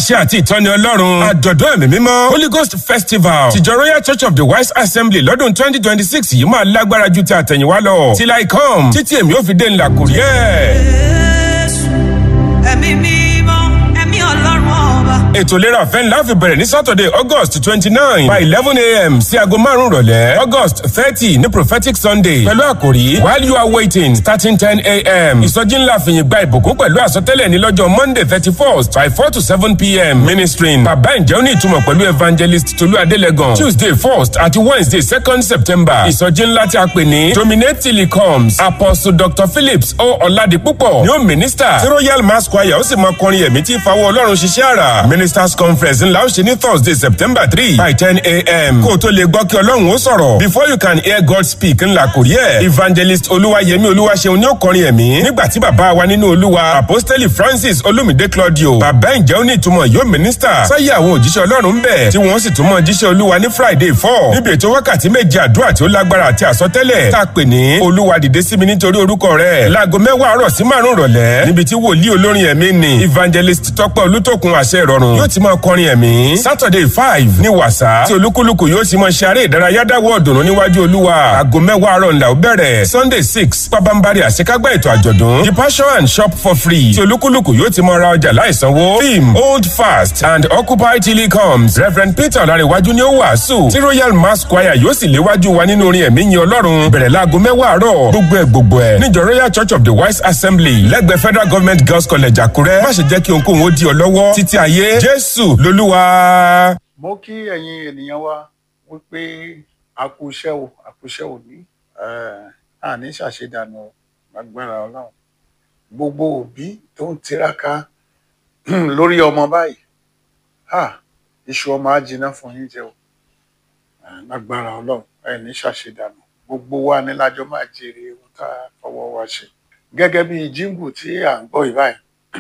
àṣẹ àti ìtọ́ni ọlọ́run àjọ̀dún ẹ̀mí mímọ́ holy ghost festival tìjọ royal church of the wise assembly lọ́dún twenty twenty six yìí máa lágbára ju ti àtẹ̀yìnwá lọ till i come títí èmi ò fi dé ńlá kò rí ẹ̀. Jésù, ẹ̀mí mímọ́, ẹ̀mí ọlọ́run ọba. ètò ìlera ọ̀fẹ́ ńlá fi bẹ̀rẹ̀ ní saturday august twenty nine by eleven a.m. sí aago márùn-ún rọ̀lẹ́ august thirty ní prophetic sunday pẹ̀lú àkòrí while you are waiting starting ten a.m. ìsọjí ńlá fìyìn gba ìbùkún pẹ̀lú àsọtẹ́lẹ̀ ní lọ́jọ́ monday thirty first by four to seven p.m. ministering bàbá ìjẹ́ òní ìtumọ̀ pẹ̀lú evangelist tolú adélẹ́gàn tuesday first àti wednesday second september ìsọjí ńlá tí a pè ní dominate till he comes apostle dr phillips o ọ̀làdìpúpọ̀ ni ó minister tí royal mass choir ó sì máa kọrin ẹ̀mí tí ìfawọ́ ọlọ́run ṣiṣẹ́ àrà ministers conference ńlá ó ṣe ní thursday september three by ten a.m. kó o tó lè gbọ́ kí ọlọ́run ó sọ̀rọ̀ before you can hear god speak ńlá kò rí ẹ̀ evangelist olúwayẹmí olúwaṣeun ní ó kọrin ẹ̀mí nígbà tí bàbá wa nínú olúwa apostoli francis olumide claudio bàbá ìjẹ́ ó ní ìtumọ̀ yóò minister sáyé àwọn òjíṣẹ́ ọlọ́run ń bẹ̀ tí wọ́n sì tún mọ jíṣẹ́ olúwa ní friday four níbi ètò wákàtí méje àdúrà tí ó lágbára àti àsọtẹ́lẹ̀ tá a pè ní olúwa dìde sí mi nítorí orúkọ rẹ̀ láago mẹ́wàá àárọ̀ sí márùn-ún rọ̀lẹ́ níbi tí wòlíì olórin ẹ̀mí ni evangelist tọ́pẹ́ olútòkun àṣẹ ìrọ̀rùn yóò ti máa kọrin ẹ̀mí saturday five ní wàsá tí olúkúlùkù yóò ti máa ṣe eré ìdárayá dáwọ́ ọ̀dùnnú níwájú olúwa aago mẹ́wàá àárọ̀ ńlá ó bẹ̀rẹ̀ sunday six pabambari àṣekágbá ètò àjọ̀dún the passion and shop for free tí olúkúlùkù yóò ti máa ra ọjà láìsanwó theme hold fast and occupy till he comes reverend peter ọ̀làríwájú ni ó wàásù tí royal mass choir yóò sì léwájú wa nínú orin ẹ̀mí yin ọlọ́run bẹ̀rẹ̀ láago mẹ́wàá àárọ̀ gbogbo ẹ̀ gbogbo ẹ̀ níjọ royal church of the wise assembly lẹ́gbẹ̀ẹ́ federal government girls college àkúrẹ́ má ṣe jẹ́ kí ohunkóhun ó di ọ lọ́wọ́ títí ayé jésù lolúwa. mo kí ẹ̀yin ènìyàn wa wípé a kú iṣẹ́ o a kú iṣẹ́ òní a ní ṣàṣedànù o, lágbára ọlọ́run gbogbo òbí tó ń tiraka lórí ọmọ báyìí ah, iṣu ọmọ á jiná fún yín jẹ o Eh, lágbára ọlọ́run ẹ ní ṣàṣedànù gbogbo wa ní lájọ máa jèrè ohun tá a fọwọ́ wa ṣe gẹ́gẹ́ bí jíǹgù tí à ń gbọ́ yìí báyìí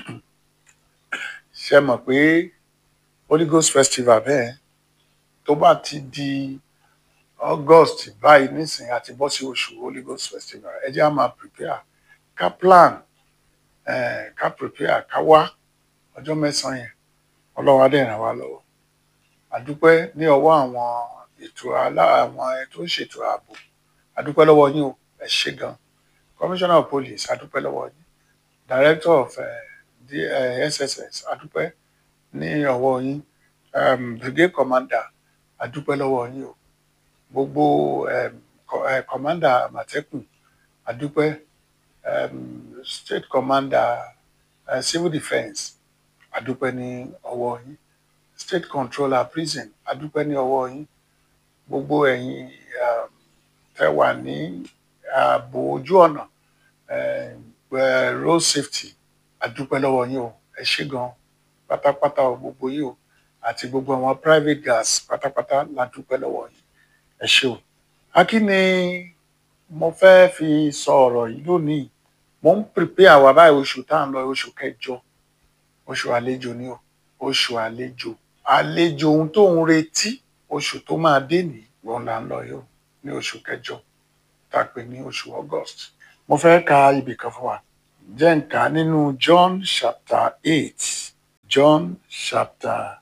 ṣe mọ̀ pé holy ghost festival bẹ́ẹ̀ tó bá ti di august báyìí nísìnyí àti bọ́ sí oṣù holy ghost festival ẹ jẹ́ á máa prepare ká plan eh, ká prepare ká wá ọjọ́ mẹ́sàn-án yẹn ọlọ́wọ́ adé ràn wá lọ́wọ́ àdúpẹ́ ní ọwọ́ àwọn ètò alá àwọn ẹ tó ń ṣètò ààbò àdúpẹ́ lọ́wọ́ yín o ẹ ṣé gan commissioner of police àdúpẹ́ lọ́wọ́ yín director of uh, the, uh, sss àdúpẹ́ ní ọwọ́ yín um, brigade commander àdúpẹ́ lọ́wọ́ yín o gbogbo um, co- eh, commander àmọ̀tẹ́kùn àdúpẹ́ um, state commander uh, civil defence àdúpẹ́ ní ọwọ́ yín state controller prison àdúpẹ́ ní ọwọ́ yín gbogbo ẹ̀yin um, tẹ́ wà ní ààbò ojú ọ̀nà um, eh, road safety àdúpẹ́ lọ́wọ́ yín o ẹ ṣé gan pátápátá o gbogbo yín o àti gbogbo àwọn private gas pátápátá la dúpẹ́ lọ́wọ́ yín ẹ ṣé o. akí ni mo fẹ́ fi sọ ọ̀rọ̀ yìí lónìí mo ń prepare wa báyìí oṣù tá à ń lọ oṣù kẹjọ oṣù àlejò ni o oṣù àlejò àlejò ohun tó ń retí oṣù tó máa dé nìyí wọn là ń lọ yìí o ní oṣù kẹjọ tá a pè ní oṣù august mo fẹ́ ka ibì kan fún wa jẹ́ n kà á nínú john chapter eight john chapter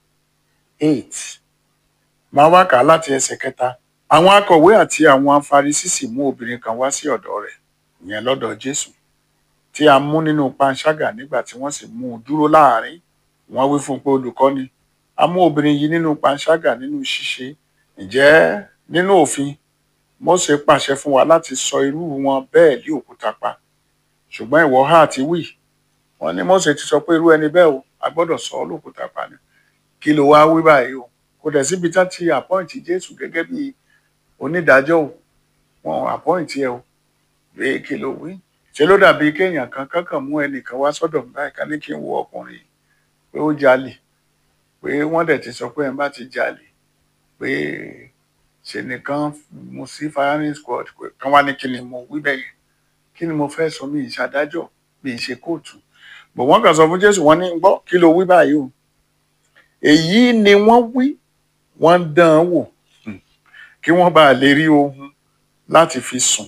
eight máa wá kà á láti ẹsẹ̀ kẹta àwọn akọ̀wé àti àwọn afarisí sì mú obìnrin kan wá sí ọ̀dọ̀ rẹ̀ ìyẹn lọ́dọ̀ jésù tí a mú nínú panṣágà nígbà tí wọ́n sì mú un dúró láàrin wọ́n wí fún un pé olùkọ́ni a mú obìnrin yìí nínú panṣágà nínú ṣíṣe ǹjẹ́ nínú òfin Mósè pàṣẹ fún wa láti sọ irú wọn bẹ́ẹ̀ lé òkúta pa ṣùgbọ́n ìwọ ha ti wí wọ́n ní Mósè ti sọ pé irú ẹni bẹ́ẹ̀ o a gbọ́dọ̀ sọ ọ́ lókúta pa ni kí ló wá wí báyìí o kò dẹ̀ síbi tá ti àpọ́ǹtì Jésù gẹ́gẹ́ bí onídàájọ́ o wọn ò àpọ́ǹtì ẹ o bẹ́ẹ̀ kí ló wí ṣe ló dàbí kéèyàn kan kankan mú ẹnìkan wá sọ́dọ̀ mi báyìí ká ní kí n wo ọkùnrin yìí pé ó jalè pé wọ́n dẹ̀ ti sọ pé ẹ̀ ń bá ti jalè pé ṣe nìkan mo sí firing squad pé kán wá ní kí ni mo wí bẹ́ẹ̀ yẹn kí ni mo fẹ́ sọ mi ìṣàdájọ́ mi ìṣe kóòtù bọ̀ wọ́n kàn sọ fún Jésù wọ́n ní gbọ́ kí ló wí báyìí o èyí ni wọ́n wí wọ́n ń dán an wò Hmm. kí wọ́n bá lè rí ohun láti fi sùn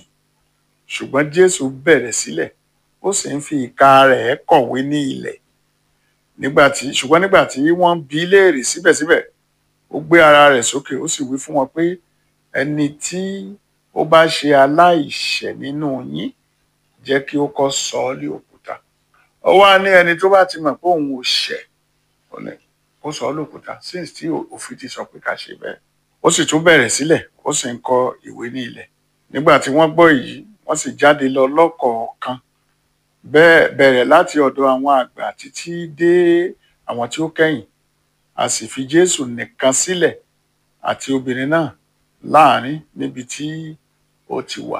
ṣùgbọ́n Jésù bẹ̀rẹ̀ sílẹ̀ ó sì ń fi ìka rẹ̀ kọ̀wé ní ilẹ̀ nígbà tí ṣùgbọ́n nígbà tí wọ́n bi í léèrè síbẹ̀síbẹ̀ ó gbé ara rẹ̀ sókè ó sì wí fún wọn pé ẹni tí ó bá ṣe aláìṣẹ̀ nínú yín jẹ́ kí ó kọ́ sọ ọ́ lé òkúta ó wá ní ẹni tó bá ti mọ̀ pé òun ò ṣẹ̀ ó ní kó sọ ọ́ lókúta since tí òfin ti sọ pé ká ṣe bẹ́ẹ̀ ó sì tún bẹ̀rẹ̀ sílẹ̀ ó sì ń kọ ìwé ní ilẹ̀ nígbà tí wọ́n gbọ́ èyí wọ́n sì jáde lọ lọ́kọ̀ọ̀kan bẹ́ẹ̀ bẹ̀rẹ̀ láti ọ̀dọ̀ àwọn àgbà títí dé àwọn tí ó kẹ́yìn a sì fi Jésù nìkan sílẹ̀ àti obìnrin náà láàrin níbi tí ó ti wà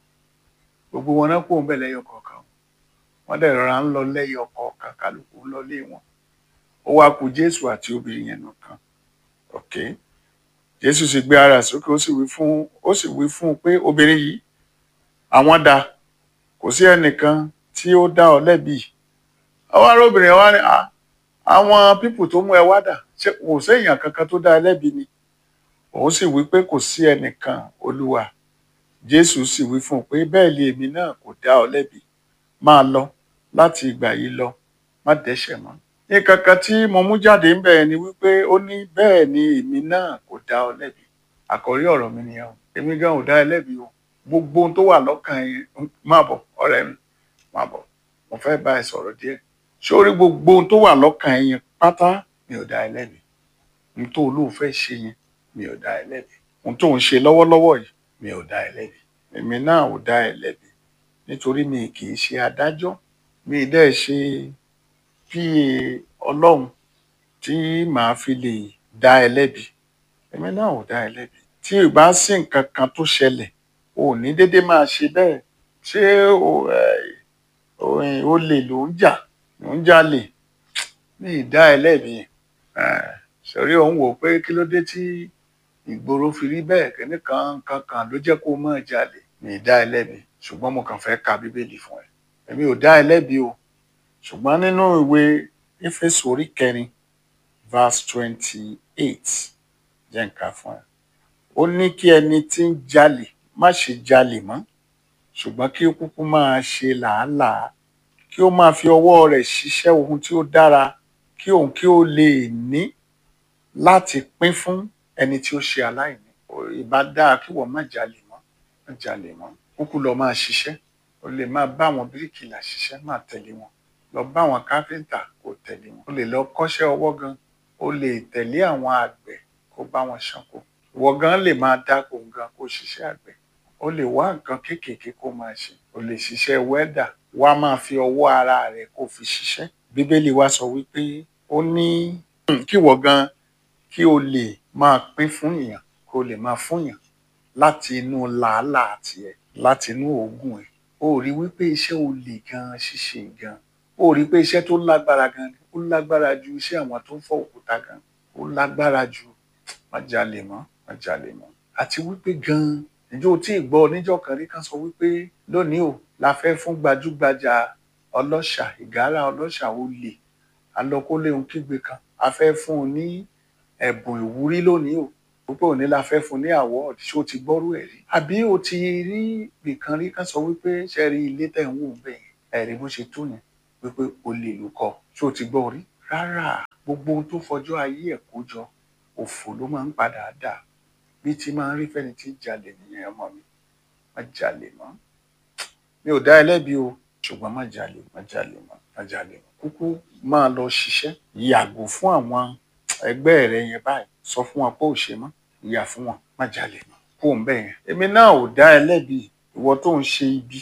gbogbo wọn náà kó ń bẹ̀ lẹ́yọ kọ̀ọ̀kan wọ́n dẹ̀ rọra ń lọ lẹ́yọ kọ̀ọ̀kan kálukú ń lọ lé wọn ó wá kù Jésù àti obìnrin yẹn nìkan ok Jésù sì gbé ara sókè ó sì wí fún ó sì wí fún un pé obìnrin yìí àwọn dá kò sí ẹnìkan tí ó dá ọ lẹ́bi ọwọ́ arábìnrin wa ni "Ah, àwọn pípù tó mú ẹ wá dà ṣé kò séèyàn kankan tó dá ẹ lẹ́bi ni òun sì wí pé kò sí ẹnìkan olúwa jésù sì wí fún un pé bẹ́ẹ̀ lé èmi náà kò dá ọ lẹ́bi máa lọ láti ìgbà yìí lọ má dẹ́ṣẹ̀ mọ́ nǹkan kan tí mo mú jáde ń bẹ̀ ni wípé ó ní bẹ́ẹ̀ ni èmi náà kò dá ọ lẹ́bi àkọ́rí ọ̀rọ̀ mi nìyẹn o èmi gan ò dá ẹ lẹ́bi o gbogbo ohun tó wà lọ́kàn yẹn má bọ̀ ọ̀rẹ́ mi má bọ̀ mo fẹ́ bá ẹ sọ̀rọ̀ díẹ̀ sórí gbogbo ohun tó wà lọ́kàn yẹn pátá mi ò dá ẹ lẹ́bi ohun tó olóò fẹ́ ṣe yẹn mi ò dá ẹ lẹ́bi ohun tó ń ṣe lọ́wọ́lọ́wọ́ yìí mi ò dá ẹ lẹ́bi èmi náà ò dá ẹ lẹ́bi nítorí mi kì í ṣe adájọ́ mi ì dẹ́ ṣe pa ọlọ́run tí màá fi lè dá ẹ lẹ́bi èmi náà ò dá ẹ lẹ́bi tí ì bá sí nǹkan kan tó ṣẹlẹ̀ o ò ní dédé máa ṣe bẹ́ẹ̀ ṣé o ẹ, o ẹ, olè ló ń jà ló ń jalè ní ìdá ẹ lẹ́bi ẹ, sọrí òun wò pé kí ló dé tí ìgboro fi rí bẹ́ẹ̀ kíní kan kan kan ló jẹ́ kó o máa jalè ní ìdá ẹ lẹ́bi ṣùgbọ́n mo kàn fẹ́ ka bíbélì fún ẹ èmi ò dá ẹ lẹ́bi o ṣùgbọ́n nínú ìwé éfésù orí kẹrin verse twenty eight jẹ́ nǹkan fún ẹ ó ní kí ẹni tí ń jalè má ṣe jalè mọ́ ṣùgbọ́n kí ó kúkú máa ṣe làálàá kí ó máa fi ọwọ́ rẹ̀ ṣiṣẹ́ ohun tí ó dára kí òun kí ó lè ní láti pín fún ẹni tí ó ṣe aláìní Ó- ìbá dáa kí wọ́n má jalè mọ́ má jalè mọ́ kúkú lọ máa ṣiṣẹ́ o lè máa bá àwọn bíríkìlà ṣiṣẹ́ máa tẹ̀lé wọn lọ bá àwọn káfíńtà kó tẹ̀lé wọn o lè lọ kọ́ṣẹ́ ọwọ́ gan o lè tẹ̀lé àwọn àgbẹ̀ kó bá wọn ṣánko ìwọ gan lè máa dáko gan kó ṣiṣẹ́ àgbẹ̀ o lè wá nǹkan kéékèèké kó máa ṣe o lè ṣiṣẹ́ wẹ́dà wá máa fi ọwọ́ ara rẹ̀ kó fi ṣiṣẹ́ bíbélì wa sọ wípé ó ní kí ìwọ gan kí o lè máa pín fún èèyàn kó o lè máa fún èèyàn láti inú làálàá tiẹ̀ láti inú òógùn ẹ̀ o rí wípé iṣẹ́ olè gan ṣíṣe gan o rí pé iṣẹ́ tó lágbára gan ni ó lágbára ju iṣẹ́ àwọn tó ń fọ́ òkúta gan ó lágbára ju má jalè mọ́ má jalè mọ́ àti wípé gan ìjọ tí ì gbọ́ oníjọ́ kan rí kan sọ wípé lónìí o la fẹ́ fún gbajúgbajà ọlọ́ṣà ìgárá ọlọ́ṣà olè alọ́kóléhun kígbe kan a fẹ́ fún un ní ẹ̀bùn ìwúrí lónìí o púpọ̀ òní la fẹ́ fún un ní award ṣé o ti gbọ́rú ẹ̀ rí àbí o ti rí nìkan rí kan sọ wípé ṣe rí ilé tẹ̀ ń wò bẹ́ẹ̀ ẹ̀rí bó ṣe tó yẹn wípé olè ló kọ́ ṣé o ti gbọ́ rí rárá gbogbo ohun tó fọjọ́ ayé ẹ̀ kó jọ òfò ló máa ń padà dà bí ti máa ń rí fẹ́ni tí ń jalè nìyẹn ọmọ mi má jalè mọ́ mi ò dá ẹ lẹ́bi o ṣùgbọ́n má jalè má jalè mọ́ má jalè mọ́ kúkú máa lọ ṣiṣẹ́ yàgò fún àwọn ẹgbẹ́ rẹ yẹn báyìí sọ fún wọn pé ò ṣe mọ́ ìyà fún wọn má jalè mọ́ kó o ń bẹ̀ yẹn èmi náà ò dá ẹ lẹ́bi ìwọ tó ń ṣe ibi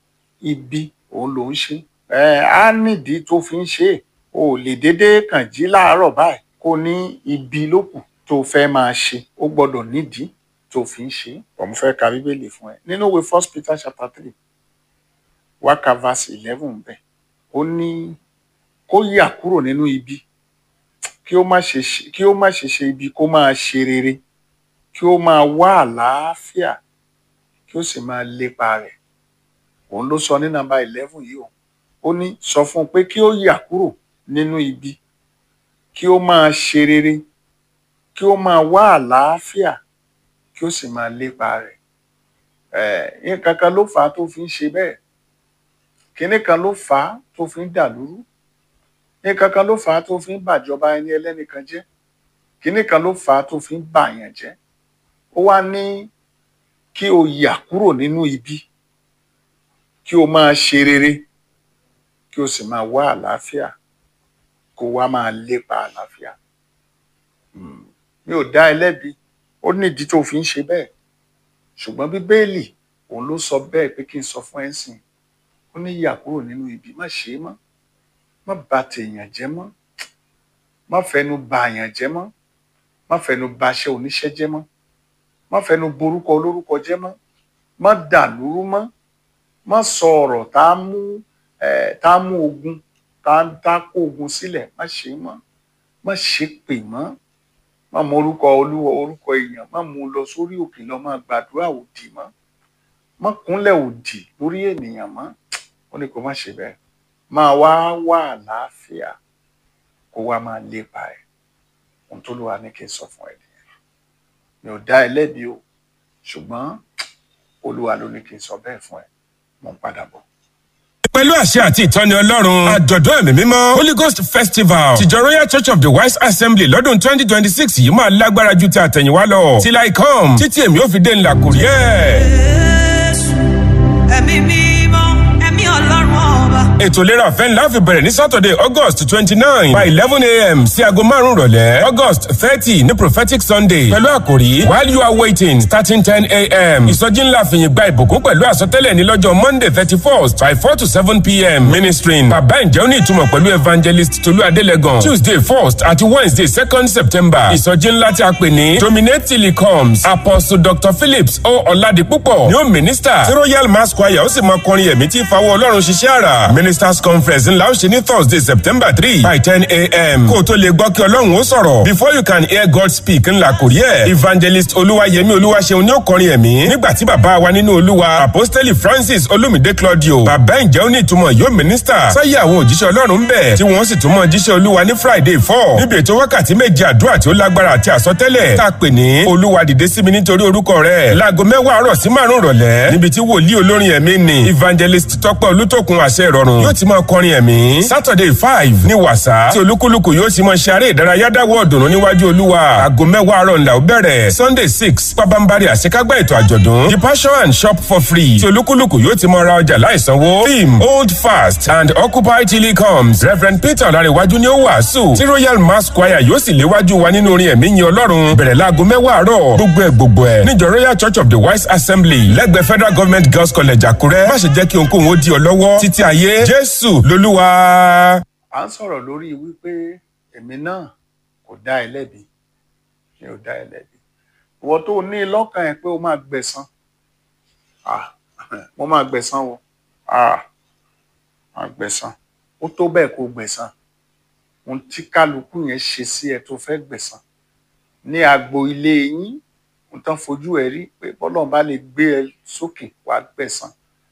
ibi òun ló ń ṣe ẹ á nídìí tó fi ń ṣe é o ò lè déédéé kàn jí láàárọ̀ báyìí kó ní ibi lókù tó fẹ́ máa ṣe ó gbọ́dọ̀ nídìí tó fi ń ṣe é òun fẹ́ ka bíbélì fún ẹ nínú ìwé first peter chapter three wákà verse eleven bẹ́ẹ̀ ó ní kó yà kúrò nínú ibi kí ó má ṣe ṣe- kí ó má ṣe ṣe ibi kó máa ṣe rere kí ó máa wá àlàáfíà kí ó sì máa lépa rẹ̀ òun ló sọ ní nàmbà eleven yìí o ó ní sọ fún un pé kí ó yà kúrò nínú ibi kí ó máa ṣe rere kí ó máa wá àlàáfíà kí ó sì máa lépa rẹ̀ ẹ nǹkan kan ló fà á tó fi ń ṣe bẹ́ẹ̀ kinní kan ló fà á tó fi ń dà lúrú nǹkan kan ló fà á tó fi ń bàjọba ẹni ẹlẹ́nìkan jẹ́ kínní kan ló fà á tó fi ń bàyàn jẹ́ ó wá ní kí o yà kúrò nínú ibi kí o máa ṣe rere kí o sì máa wá àlàáfíà kó o wá máa lépa àlàáfíà Mm. mi ò dá ẹ lẹ́bi ó nídìí tó fi ń ṣe bẹ́ẹ̀ ṣùgbọ́n bíbélì òun ló sọ bẹ́ẹ̀ pé kí n sọ fún ẹ sìn ó ní yà kúrò nínú ibi má ṣe é mọ́ má bà tèèyàn jẹ́ mọ́ má fẹnu bà àyàn jẹ́ mọ́ má fẹnu bà aṣẹ oníṣẹ́ jẹ́ mọ́ má fẹnu borúkọ olórúkọ jẹ́ mọ́ má dàlúrú mọ́ má sọ ọ̀rọ̀ tá a mú ẹ tá a mú ogun tá a tá a kó ogun sílẹ̀ má ṣe é mọ́ má ṣe pè mọ́ má mọ orúkọ olúwa orúkọ èèyàn má mú un lọ sórí òkè lọ má gbàdúrà òdì mọ́ má kúnlẹ̀ òdì lórí ènìyàn mọ́ ó ní kó má ṣe bẹ́ẹ̀ máa wá wà àlàáfíà kó wá máa lépa ẹ̀ ohun tó lùwà ní kí n sọ fún ẹ nìyẹn mi ò dá ẹ lẹ́bi o ṣùgbọ́n olúwa ló ní kí n sọ bẹ́ẹ̀ fún ẹ mo ń padà bọ̀. pẹ̀lú àṣẹ àti ìtọ́ni ọlọ́run àjọ̀dún ẹ̀mí mímọ́ holy ghost festival tìjọ royal church of the wise assembly lọ́dún twenty twenty six yìí máa lágbára ju ti àtẹ̀yìnwá lọ till i come títí èmi ò fi dé ńlá kò rí ẹ̀. Jésù, ẹ̀mí mímọ́, ẹ̀mí ọlọ́run ọba. ètò ìlera ọ̀fẹ́ ńlá fi bẹ̀rẹ̀ ní saturday august twenty nine by eleven a.m. sí aago márùn-ún rọ̀lẹ́ august thirty ní prophetic sunday pẹ̀lú àkòrí while you are waiting starting ten a.m. ìsọjí ńlá fìyìn gba ìbùkún pẹ̀lú àsọtẹ́lẹ̀ ní lọ́jọ́ monday thirty first by four to seven p.m. ministering bàbá ǹjẹ́ ó ní ìtumọ̀ pẹ̀lú evangelist tolú adélẹ́gàn tuesday first àti wednesday second september ìsọjí ńlá tí a pè ní dominate till he comes apostle dr phillips o ọ̀làdìpúpọ̀ ni ó minister tí royal mass choir ó sì máa kọrin ẹ̀mí tí ìfawọ́ ọlọ́run ṣiṣẹ́ àrà ministers conference ńlá ó ṣe ní thursday september three by ten a.m. kó o tó lè gbọ́ kí ọlọ́run ó sọ̀rọ̀ before you can hear god speak ńlá kò rí ẹ̀ evangelist olúwayẹmí olúwaṣeun ni ó kọrin ẹ̀mí nígbà tí bàbá wa nínú olúwa apostoli francis olumide claudio bàbá ǹjẹ́ ó ní ìtumọ̀ yóò minister sáyé àwọn òjíṣẹ́ ọlọ́run bẹ̀ tí wọ́n sì tún mọ jíṣẹ́ olúwa ní friday four níbi ètò wákàtí méje àdúrà tí ó lágbára àti àsọtẹ́lẹ̀ tá a pè ní olúwa dìde sí mi nítorí orúkọ rẹ̀ láago mẹ́wàá àárọ̀ sí márùn-ún rọ̀lẹ́ níbi tí wòlíì olórin ẹ̀mí ni evangelist tọ́pẹ́ olútòkun àṣẹ ìrọ̀rùn yóò ti máa kọrin ẹ̀mí saturday five ní wàsá tí olúkúlùkù yóò ti máa ṣe eré ìdárayá dáwọ́ ọ̀dùnnú níwájú olúwa aago mẹ́wàá àárọ̀ ńlá ó bẹ̀rẹ̀ sunday six pabambari àṣekágbá ètò àjọ̀dún the passion and shop for free tí olúkúlùkù yóò ti máa ra ọjà láìsanwó theme hold fast and occupy till he comes reverend peter ọ̀làríwájú ni ó wàásù tí royal mass choir yóò sì léwájú wa nínú orin ẹ̀mí yin ọlọ́run bẹ̀rẹ̀ láago mẹ́wàá àárọ̀ gbogbo ẹ̀ gbogbo ẹ̀ níjọ royal church of the wise assembly lẹ́gbẹ̀ẹ́ federal government girls college àkúrẹ́ má ṣe jẹ́ kí ohunkóhun ó di ọ lọ́wọ́ títí ayé jésù lolúwa. à ń sọ̀rọ̀ lórí wípé èmi náà kò dá ẹ lẹ́bi mi ò dá ẹ lẹ́bi ìwọ tó ní lọ́kàn ẹ pé o máa gbẹ̀san ah mo máa gbẹ̀san o ah máa gbẹ̀san ó tó bẹ́ẹ̀ kó gbẹ̀san ohun tí kálukú yẹn ṣe sí ẹ tó fẹ́ gbẹ̀san ní agbo ilé yín ohun tán fojú ẹ rí pé bọ́lọ́run bá lè gbé ẹ sókè wàá gbẹ̀san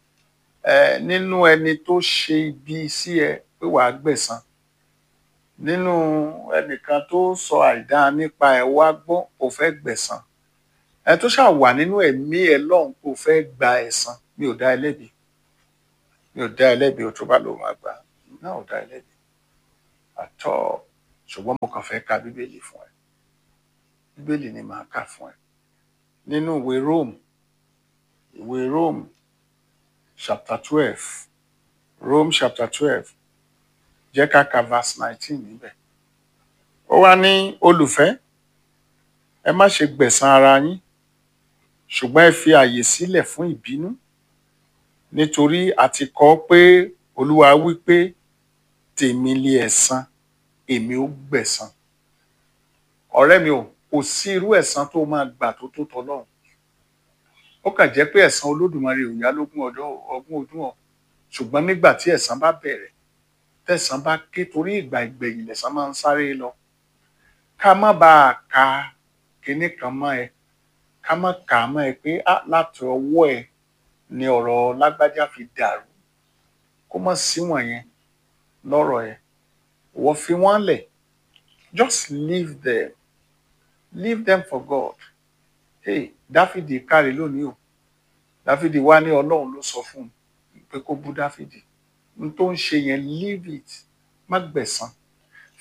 ẹ nínú ẹni tó ṣe ibi sí ẹ pé wàá gbẹ̀san nínú ẹnìkan tó sọ àìdá nípa ẹ wá gbọ́ kò fẹ́ gbẹ̀san ẹ tó ṣáà wà nínú ẹ̀mí ẹ lọ́hùn kò fẹ́ gba ẹ̀san mi ò dá ẹ lẹ́bi mi ò dá ẹ lẹ́bi o tó bá lò máa gbà náà ò dá ẹ lẹ́bi àtọ́ ṣùgbọ́n mo kàn fẹ́ ka bíbélì fún ẹ bíbélì ni màá kà fún ẹ nínú ìwé Rome ìwé Rome chapter twelve Rome chapter twelve jẹ́ ká ka verse nineteen níbẹ̀ ó wá ní olùfẹ́ ẹ má ṣe gbẹ̀san ara yín ṣùgbọ́n ẹ fi àyè sílẹ̀ fún ìbínú nítorí a ti kọ ọ́ pé olúwa wí pé tèmi lé ẹ̀san èmi ó gbẹ̀san ọ̀rẹ́ mi ò kò sí irú ẹ̀san tó máa gbà tó tó tọlọ́run ó kàn jẹ́ pé ẹ̀san olódùmarè ò yá lógún ọjọ́ ọgbọ̀n ọdún ọ̀ ṣùgbọ́n nígbà tí ẹ̀san bá bẹ̀rẹ̀ tẹ̀san bá ké torí ìgbà ìgbẹ̀yìn lẹ̀san máa ń sáré lọ ká má bàa ka kinní kan mọ́ ẹ ká má kà á mọ́ ẹ pé á láti ọwọ́ ẹ ni ọ̀rọ̀ lágbájá fi dàrú kó má sí wọ̀nyẹn lọ́rọ̀ ẹ wọ́n fi wọ́n lẹ̀ just leave them leave them for God hey dáfídì kárí lónìí o dáfídì wá ní ọlọ́run ló sọ fún un pé kó bú dáfídì n tó ń ṣe yẹn leave it má gbẹ̀san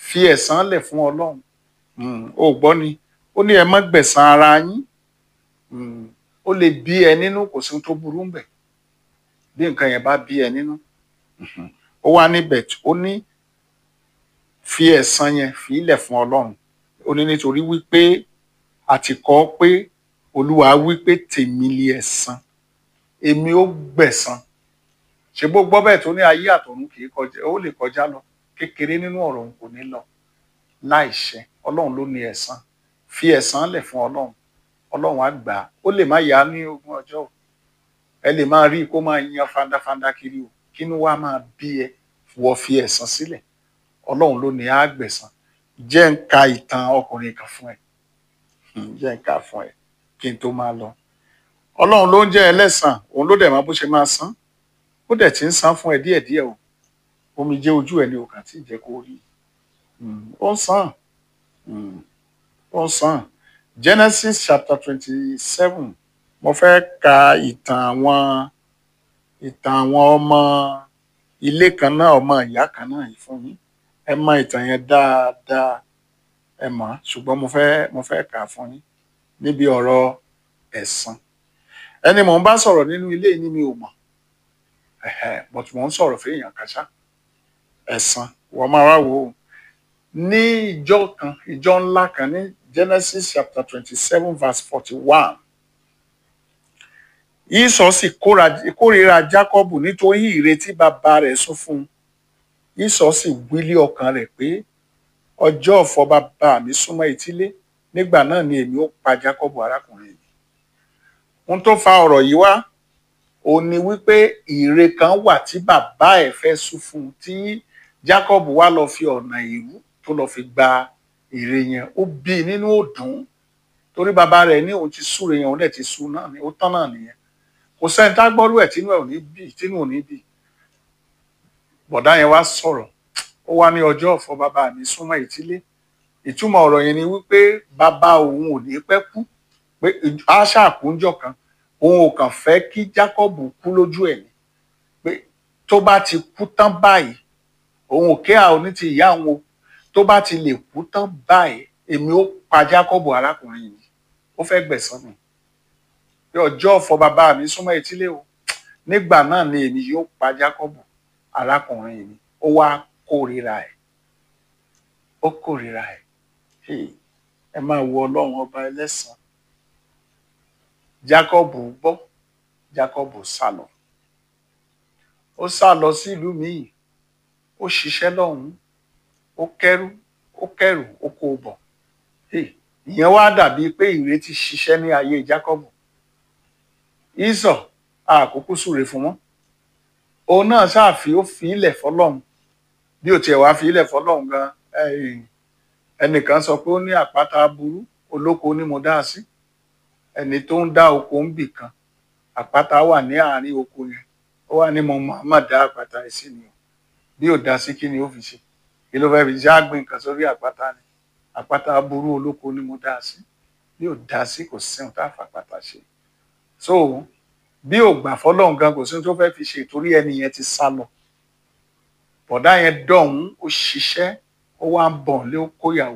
fi ẹ̀san lẹ̀ fún ọlọ́run Mm, o gbọ́ ni ó ní ẹ má gbẹ̀san ara yín Mm, ó lè bí ẹ nínú kò sí ohun tó burú ń bẹ̀ bí nǹkan yẹn bá bí ẹ nínú Mhm. ó wá níbẹ̀ tí- ó ní fi ẹ̀san yẹn fi ilẹ̀ fún ọlọ́run ó ní nítorí wípé a ti kọ ọ́ pé olúwa wípé tèmi lé ẹ̀san èmi ó gbẹ̀san ṣe bó gbọ́ bẹ́ẹ̀ tó ní ayé àtọ̀run kì í kọjá ó lè kọjá lọ kékeré nínú ọ̀rọ̀ òun kò ní lọ láìṣẹ ọlọ́run ló ní ẹ̀san fi ẹ̀san lẹ̀ fún ọlọ́run ọlọ́run á gbà á ó lè má yá ní ogún ọjọ́ o ẹ lè máa rí i kó máa yan fandafanda kiri o kínú wa máa bí ẹ wọ fi ẹ̀san sílẹ̀ ọlọ́run ló ní á gbẹ̀san jẹ́ ń ka ìtàn ọkùnrin kan fún ẹ Hmm, jẹ́ ń ka fún ẹ kí n tó máa lọ ọlọ́run ló ń jẹ́ ẹlẹ́san òun ló dẹ̀ máa bó ṣe máa san ó dẹ̀ ti ń san fún ẹ díẹ̀díẹ̀ o omi jẹ́ ojú ẹ ní o kàn tí ì jẹ́ kó rí Hmm, ó ń san Hmm, ó ń san Genesis chapter twenty seven mo fẹ́ ka ìtàn àwọn ìtàn àwọn ọmọ ilé kan náà ọmọ ìyá kan náà yìí fún yín ẹ mọ ìtàn yẹn dáadáa ẹ mọ̀ ọ́, ṣùgbọ́n mo fẹ́ mo fẹ́ kà á fún yín níbi ọ̀rọ̀ ẹ̀san ẹni mò ń bá sọ̀rọ̀ nínú ilé yìí ni mi ò mọ̀ ẹ̀hẹ́, but mò ń sọ̀rọ̀ fún èèyàn kan ṣá ẹ̀san wọ́n máa wá wò ó ní ìjọ kan ìjọ ńlá kan ní Genesis chapter twenty seven verse forty one Ísọ̀ sì kóra- kórìíra Jákọ́bù nítorí ìrètí bàbá rẹ̀ sún fún un Ísọ̀ sì wílé ọkàn rẹ̀ pé ọjọ́ ọ̀fọ̀ bàbá mi súnmọ́ etílé nígbà náà ni èmi ó pa Jákọ́bù arákùnrin mi ohun tó fa ọ̀rọ̀ yìí wá òun ni wípé ìre kan wà tí bàbá ẹ̀ fẹ́ sún fún un tí Jákọ́bù wá lọ fi ọ̀nà ìrú tó lọ fi gba ìre yẹn ó bí i nínú òdùn torí bàbá rẹ̀ ní òun ti súre yẹn òun dẹ̀ ti sú náà ni ó tán náà nìyẹn kò sẹ́ni tá gbọ́rú ẹ̀ tínú ẹ̀ ò ní bì tínú ò ní bì bọ̀dá yẹn wá sọ̀rọ̀ ó wá ní ọjọ́ ọ̀fọ̀ bàbá mi súnmọ́ ìtílé ìtumọ̀ ọ̀rọ̀ yẹn ni wípé bàbá òun ò ní pẹ́ kú pé á ṣàkúnjọ kan òun ò kàn fẹ́ kí Jacob kú lójú ẹ̀ ni pé tó bá ti kú tán báyìí òun ò kí àwọn ní ti ìyá òun o tó bá ti lè kú tán báyìí èmi ó pa Jacob arákùnrin yìí ó fẹ́ gbẹ̀san mi pé ọjọ́ ọ̀fọ̀ bàbá mi súnmọ́ etílé o nígbà náà ni èmi yóò pa Jacob arákùnrin mi ó wá kórìíra ẹ̀ ó kórìíra ẹ̀ Hey, ẹ máa wo ọlọ́run ọba ẹlẹ́san Jacob gbọ́ Jacob sá lọ ó sá lọ sí ìlú míì ó ṣiṣẹ́ lọ́hùn-ún ó kẹ́rù ó kẹ́rù ó kó o bọ̀ Hey, ìyẹn wá dàbí pé ìrètí ṣiṣẹ́ ní ayé Jacob Ísọ̀ àkókò súre fún wọn òun náà ṣáàfi ó fi ilẹ̀ fọlọ́run bí ó tiẹ̀ wá fi ilẹ̀ fọlọ́run gan ẹ̀yìn ẹnìkan sọ pé ó ní àpáta aburú olóko ní mo dá sí ẹni tó ń dá oko ń bì kan àpáta wà ní àárín oko yẹn ó wà ní mo máa dá àpáta yìí sí ni o bí ò dá sí kí ni ó fi ṣe kí ló fẹ́ẹ́ fi ṣe àgbìn nǹkan sórí àpáta ni àpáta aburú olóko ní mo dá sí bí ò dá sí kò sí ohun tá a fàpáta ṣe so bí ò gbà fọlọ́run gan kò sí ohun tó fẹ́ẹ́ fi ṣe ìtorí ẹni yẹn ti sá lọ bọ̀dá yẹn dọ̀hún ó ṣiṣẹ́ ó wá ń bọ̀ lé ó kóyàwó